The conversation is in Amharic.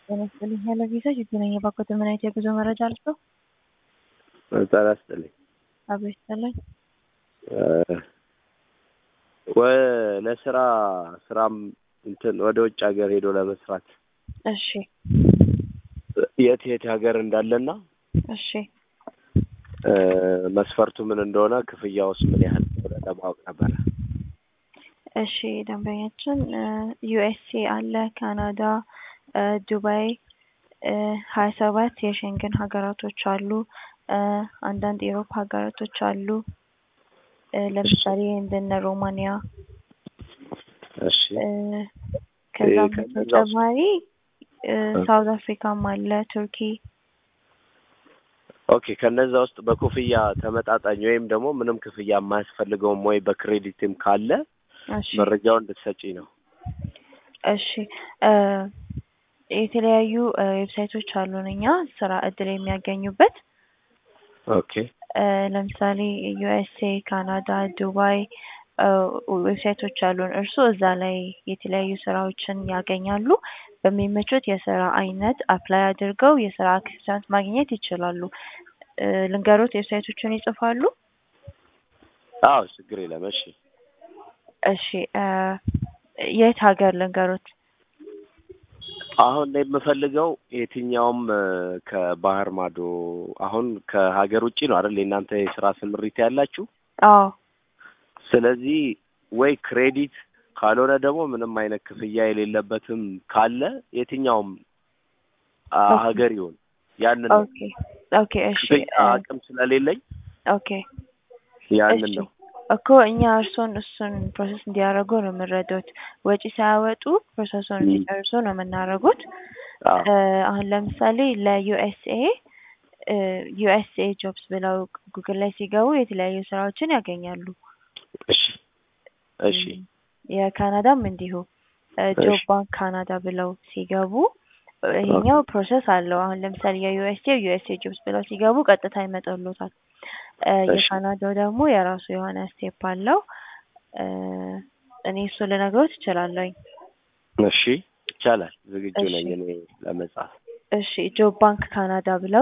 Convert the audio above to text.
ጤና ይስጥልኝ ያለ ቪዛ ይገናኝ የባኮት ምን አይነት የጉዞ መረጃ አልሰው ጤና ይስጥልኝ። አብሮ ይስጥልኝ። ለስራ ስራም እንትን ወደ ውጭ ሀገር ሄዶ ለመስራት እሺ የት የት ሀገር እንዳለና እሺ መስፈርቱ ምን እንደሆነ ክፍያውስ ምን ያህል እንደሆነ ለማወቅ ነበረ። እሺ ደንበኛችን ዩኤስኤ አለ፣ ካናዳ፣ ዱባይ ሀያ ሰባት የሸንገን ሀገራቶች አሉ። አንዳንድ የአውሮፓ ሀገራቶች አሉ። ለምሳሌ እንደነ ሮማኒያ። እሺ ከዛም ከነዛ ውስጥ- በተጨማሪ ሳውዝ አፍሪካም አለ፣ ቱርኪ። ኦኬ ከነዛ ውስጥ በክፍያ ተመጣጣኝ ወይም ደግሞ ምንም ክፍያ የማያስፈልገውም ወይ በክሬዲትም ካለ እሺ መረጃውን እንድትሰጪኝ ነው። እሺ እ የተለያዩ እ ዌብሳይቶች አሉን እኛ ስራ እድል የሚያገኙበት ኦኬ እ ለምሳሌ ዩኤስኤ፣ ካናዳ፣ ዱባይ እ ዌብሳይቶች አሉን። እርስዎ እዛ ላይ የተለያዩ ስራዎችን ያገኛሉ። በሚመቹት የስራ አይነት አፕላይ አድርገው የስራ አክሰንት ማግኘት ይችላሉ። እ ልንገሮት ዌብሳይቶቹን ይጽፋሉ? አዎ ችግር የለም። እሺ እሺ እ የት ሀገር ልንገሮት? አሁን ላይ የምፈልገው የትኛውም እ ከባህር ማዶ አሁን ከሀገር ውጭ ነው አይደል የእናንተ የስራ ስምሪት ያላችሁ። አዎ ስለዚህ ወይ ክሬዲት ካልሆነ ደግሞ ምንም አይነት ክፍያ የሌለበትም ካለ የትኛውም አ- ኦኬ። ሀገር ይሁን ያንን ነው። ኦኬ ኦኬ እሺ ክፍያ እ አቅም ስለሌለኝ ኦኬ ያንን እሺ ነው። እኮ እኛ እርሶን እሱን ፕሮሰስ እንዲያደርጉ ነው የምንረዱት። ወጪ ሳያወጡ ፕሮሰሱን ም። እንዲጨርሱ ነው የምናደርጉት። አዎ እ አሁን ለምሳሌ ለዩኤስኤ ዩኤስኤ ጆብስ ብለው ጉግል ላይ ሲገቡ የተለያዩ ስራዎችን ያገኛሉ። እሺ እሺ ም፣ የካናዳም እንዲሁ ጆብ እሺ ባንክ ካናዳ ብለው ሲገቡ እ ይሄኛው ፕሮሰስ አለው። አሁን ለምሳሌ የዩኤስኤ ዩኤስኤ ጆብስ ብለው ሲገቡ ቀጥታ ይመጣሉታል። እ እሺ የካናዳው ደግሞ የራሱ የሆነ ስቴፕ አለው። እ እኔ እሱ ልነግሮት እችላለሁኝ። እሺ ይቻላል። ዝግጁ እሺ ነኝ እኔ ለመጻፍ። እሺ ጆብ ባንክ ካናዳ ብለው